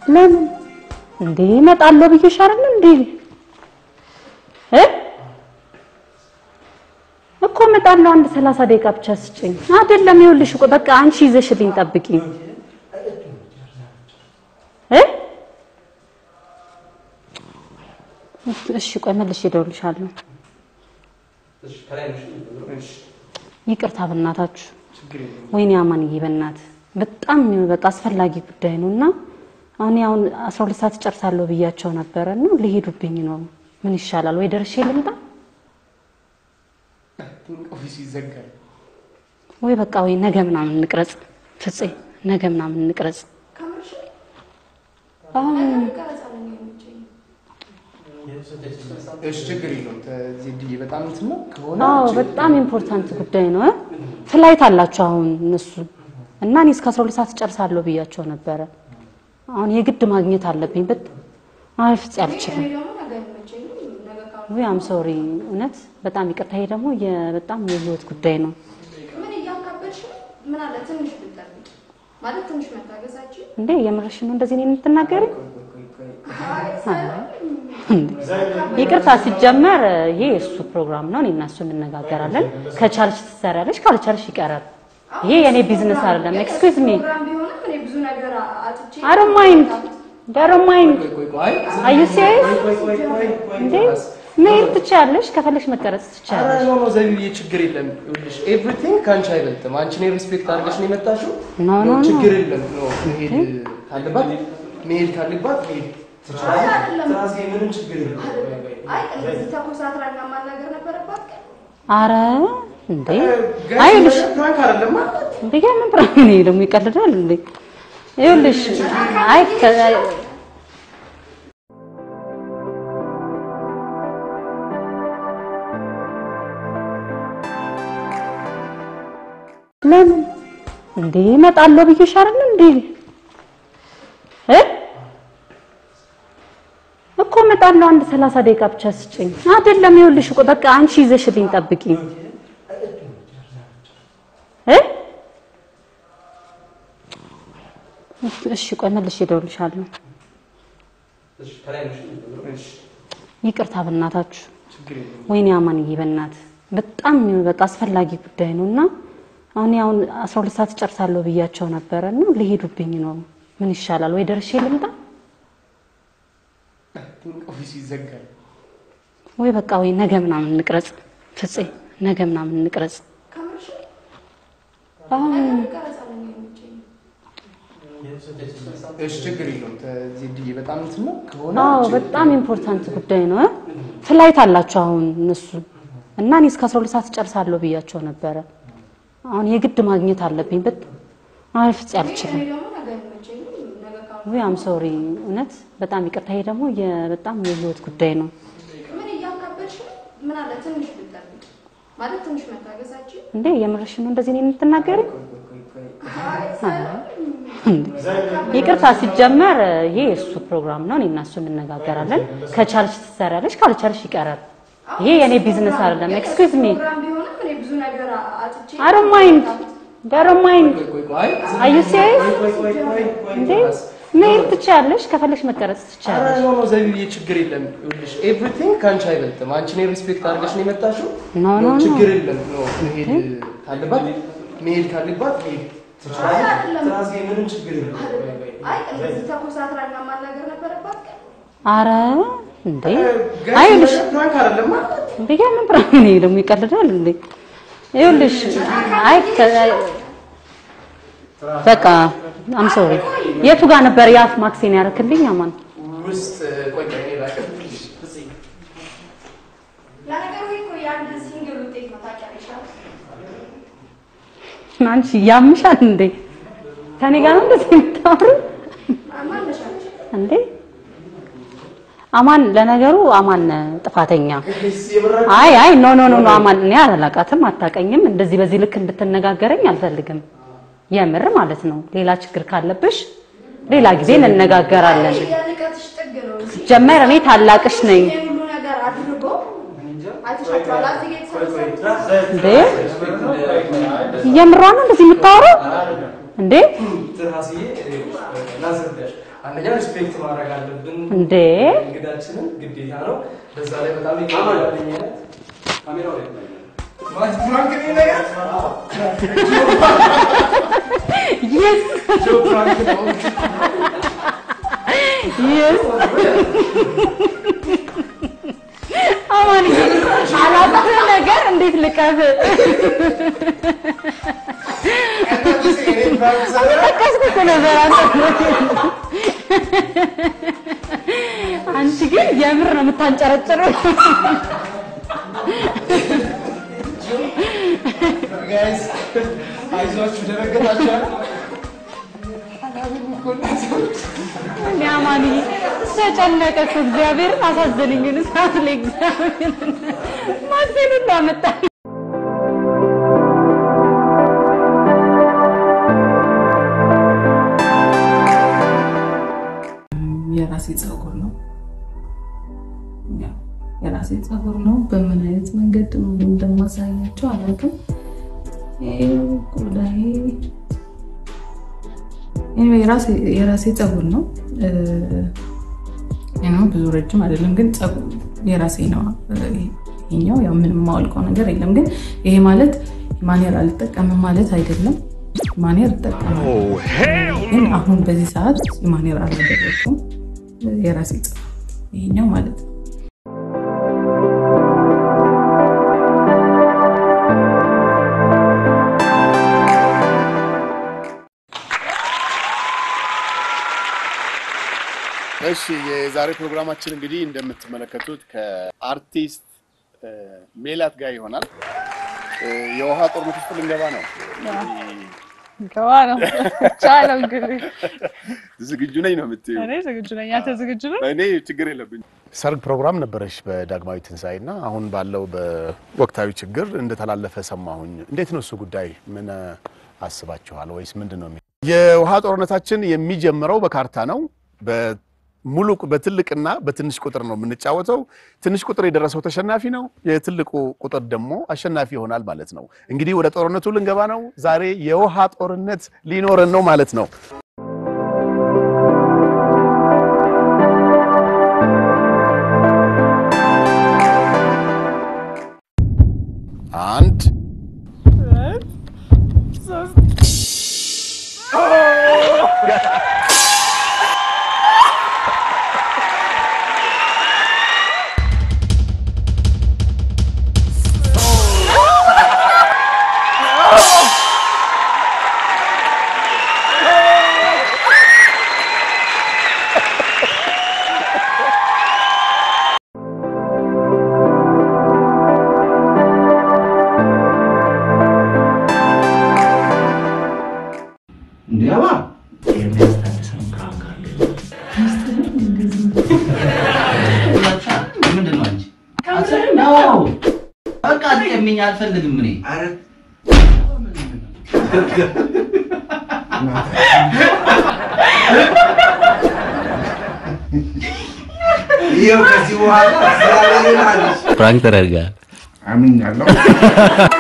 ለምን እንዴ እመጣለሁ ብዬሽ አይደል እንዴ እ እኮ እመጣለሁ አንድ ሰላሳ ደቂቃ ብቻ ስጭኝ አይደለም ይኸውልሽ እኮ በቃ አንቺ ይዘሽልኝ ጠብቂኝ እ እሺ ቆይ መልሼ እደውልልሻለሁ ይቅርታ በእናታችሁ ወይኔ አማንዬ በእናት በጣም በቃ አስፈላጊ ጉዳይ ነው እና እኔ አሁን አስራ ሁለት ሰዓት እጨርሳለሁ ብያቸው ነበረ እና ሊሄዱብኝ ነው ምን ይሻላል ወይ ደርሼ ልምጣ ኦፊስ ይዘጋል። ወይ በቃ ወይ ነገ ምናምን እንቅረጽ ፍፄ ነገ ምናምን እንቅረጽ አሁን እሺ ችግር የለውም። ዜድዬ በጣም እንትን ነው ከሆነ አዎ በጣም ኢምፖርታንት ጉዳይ ነው እ ፍላይት አላቸው አሁን እነሱ እና እኔ እስከ 12 ሰዓት እጨርሳለሁ ብያቸው ነበረ አሁን የግድ ማግኘት አለብኝ በጣም አይ ፍፄ አልችልም ወይ አም ሶሪ እውነት በጣም ይቅርታ ይሄ ደግሞ የ- በጣም የህይወት ጉዳይ ነው ምን እያካበድሽ ነው? ምን አለ ትንሽ ብትጠብቂ ማለት ትንሽ መታገሳችን እንዴ የምርሽ ነው እንደዚህ እኔን የምትናገሪ ይቅርታ ሲጀመር ይሄ የእሱ ፕሮግራም ነው እኔ እና እሱ እንነጋገራለን ከቻልሽ ትሰሪያለሽ ካልቻልሽ ይቀራል ይሄ የእኔ ቢዝነስ አይደለም ኤክስኪውዝ ሚ ፕሮግራም ቢሆንም እኔ ብዙ ነገር አጥቼ I don't mind. I don't mind. ቆይ ቆይ Are you serious? ቆይ ቆይ ቆይ እንዴ መሄድ ትችያለሽ፣ ከፈለሽ መቀረጽ ኧረ ትችያለሽ። ኖ ኖ ዘቢብዬ ችግር የለም። ይኸውልሽ ኤቭሪቲንግ ከአንቺ አይበልጥም። አንቺ እኔን ሪስፔክት አድርገሽ ነው የመጣሽው። ኖ ኖ ኖ ችግር የለም። ኖ መሄድ ካለባት መሄድ ካለባት መሄድ ትችላለች። አይደለም። ትራስ ምንም ችግር የለም። አይ እንደዚህ ተኮሳትራና ማናገር ነበረባት ግን አረ እንዴ ጋይስ አይልሽ ፕራንክ አይደለም ማለት እንዴ ምን ፕራንክ ነው ደግሞ ይቀልዳል እንዴ? ይኸውልሽ አይ ከ- ለምን እንዴ እመጣለሁ ብዬሽ አይደል እንዴ እ እኮ እመጣለሁ አንድ ሰላሳ ደቂቃ ብቻ ስጭኝ አይደለም ይኸውልሽ እኮ በቃ አንቺ ይዘሽልኝ ጠብቂኝ እ እሺ ቆይ መልሼ እደውልልሻለሁ ይቅርታ በእናታችሁ ችግር የለም። ወይኔ አማንዬ በእናት በጣም በቃ አስፈላጊ ጉዳይ ነው እና አሁን አሁን 12 ሰዓት እጨርሳለሁ ብያቸው ነበረ እና ሊሄዱብኝ ነው ምን ይሻላል ወይ ደርሼ ልምጣ ኦፊስ ይዘጋል። ወይ በቃ ወይ ነገ ምናምን እንቅረጽ ፍፄ ነገ ምናምን እንቅረጽ ከምርሽ አሁን ቀረጻ ነው የሚመቸኝ እሺ ችግር የለውም። ዜድዬ በጣም እንትን ነው ከሆነ አዎ በጣም ኢምፖርታንት ጉዳይ ነው እ ፍላይት አላቸው አሁን እነሱ እና እኔ እስከ 12 ሰዓት እጨርሳለሁ ብያቸው ነበረ አሁን የግድ ማግኘት አለብኝ በጣም አይ ፍፄ አልችልም እኔ ደግሞ ነገ አይመቸኝም ነገ ካሁን ወይ አም ሶሪ እውነት በጣም ይቅርታ ይሄ ደግሞ የ- በጣም የህይወት ጉዳይ ነው ምን እያካበድሽ ነው? ምን አለ ትንሽ ብትጠብቂ ማለት ትንሽ መታገሳችን እንዴ የምርሽ ነው እንደዚህ እኔን የምትናገሪ ይቅርታ ሲጀመር ይሄ የእሱ ፕሮግራም ነው እኔ እና እሱ እንነጋገራለን ከቻልሽ ትሰሪያለሽ ካልቻልሽ ይቀራል ይሄ የእኔ ቢዝነስ አይደለም ኤክስኪውዝ ሚ ፕሮግራም ቢሆንም እኔ ብዙ ነገር አጥቼ I don't mind. I don't mind. ቆይ ቆይ Are you serious? ቆይ ቆይ ቆይ ቆይ እንዴ መሄድ ትችያለሽ፣ ከፈለሽ መቀረጽ ኧረ ትችያለሽ። ኖ ኖ ዘቢብዬ ችግር የለም። ይኸውልሽ ኤቭሪቲንግ ከአንቺ አይበልጥም። አንቺ እኔን ሪስፔክት አድርገሽ ነው የመጣሽው። ኖ ኖ ኖ ችግር የለም። ኖ መሄድ ካለባት መሄድ ካለባት መሄድ ትችላለች። አይደለም። ትራስ ምንም ችግር የለም። አይ እንደዚህ ተኮሳትራና ማናገር ነበረባት ግን አረ እንዴ ጋይስ አይልሽ ፕራንክ አይደለም ማለት እንዴ ምን ፕራንክ ነው ደግሞ ይቀልዳል እንዴ? ይኸውልሽ አይ ከ- በቃ አም ሶሪ የቱ ጋር ነበር የአፍ ማክሴን ያደረክልኝ? አማን ውስጥ ቆይ ቆይ እኔ ላቀርብልሽ። ለነገሩ እኮ የአንድ ሲንግል ውጤት ነው ታውቂያለሽ አይደል? አንቺ ያምሻል እንዴ? ከኔ ጋር ነው እንደዚህ የምታወሩ ማነሽ አንቺ? እንዴ? አማን ለነገሩ አማን ጥፋተኛ ጋይስ የምራ አይ አይ ኖ ኖ ኖ ኖ አማን እኔ አላላቃትም፣ አታቀኝም። እንደዚህ በዚህ ልክ እንድትነጋገረኝ አልፈልግም። የምር ማለት ነው። ሌላ ችግር ካለብሽ ሌላ ጊዜ እንነጋገራለን። የርቀትሽ ጥግ ነው እንጂ ጀመር እኔ ታላቅሽ ነኝ ይሄን ሁሉ ነገር አድርጎ አይተሻቸዋል። እዚህ ጋር የተሰበሰቡት እንዴ። የምሯ ነው እንደዚህ የምታወራው እንዴ? ትራስዬ ላስረዳሽ። አንደኛ ሪስፔክት ማድረግ አለብን እንዴ እንግዳችንን ግዴታ ነው። በዛ ላይ በጣም ይቀበላልኝነት ካሜራው ላይ ማለት ፍራንክ ነው ነገር የስ ጆ ፍራንክ ነው የስ አማን አላጣህ ነገር እንዴት ልቀፍ ጠቀስኩ እኮ ነበር አንተ አንቺ ግን የምር ነው የምታንጨረጭረው ጋይስ አይዟችሁ ደረገታችኋል እኔ አማንዬ ተጨነቀ እኮ እግዚአብሔርን አሳዘነኝ ግን ሰዓት ላይ እግዚአብሔርን ማዘኑ እንዳመጣ የራሴ ፀጉር ነው። ያው የራሴ ፀጉር ነው። በምን አይነት መንገድ እንደማሳያቸው አላውቅም። ይሄ ቆዳዬ anyway የራሴ- የራሴ ፀጉር ነው። ነው ብዙ ረጅም አይደለም፣ ግን ፀጉር የራሴ ነው። ይሄኛው ያው ምንም የማወልቀው ነገር የለም። ግን ይሄ ማለት ማኔር አልጠቀምም ማለት አይደለም። ማኔር እጠቀማለሁ፣ ግን አሁን በዚህ ሰዓት ማኔር አላደረኩም። የራሴ ፀጉር ይሄኛው ማለት ነው። እሺ የዛሬ ፕሮግራማችን እንግዲህ እንደምትመለከቱት ከአርቲስት እ፣ ሜላት ጋር ይሆናል። እ፣ የውሃ ጦርነት ውስጥ ልንገባ ነው። ገባ ነው ቻለው እንግዲህ ዝግጁ ነኝ ነው የምትይው? እኔ ዝግጁ ነኝ። አንተ ዝግጁ ነህ? እኔ ችግር የለብኝ። ሰርግ ፕሮግራም ነበረሽ በዳግማዊ ትንሣኤ እና አሁን ባለው በወቅታዊ ችግር እንደተላለፈ ሰማሁኝ። እንዴት ነው እሱ ጉዳይ? ምን አስባችኋል? ወይስ ምንድን ነው? የሚ- የውሃ ጦርነታችን የሚጀምረው በካርታ ነው። በሙሉ በትልቅና በትንሽ ቁጥር ነው የምንጫወተው። ትንሽ ቁጥር የደረሰው ተሸናፊ ነው። የትልቁ ቁጥር ደግሞ አሸናፊ ይሆናል ማለት ነው። እንግዲህ ወደ ጦርነቱ ልንገባ ነው። ዛሬ የውሃ ጦርነት ሊኖረን ነው ማለት ነው። አንድ እንዲያባ የሚያስታድሰን ፕራንክ አለ። ምንድን ነው አንቺ? ነው በቃ አትቀሚኝ፣ አልፈልግም እኔ ይኸው ከዚህ በኋላ እግዚአብሔርን አለች ፕራንክ ተደርጋል። አምኛለሁ።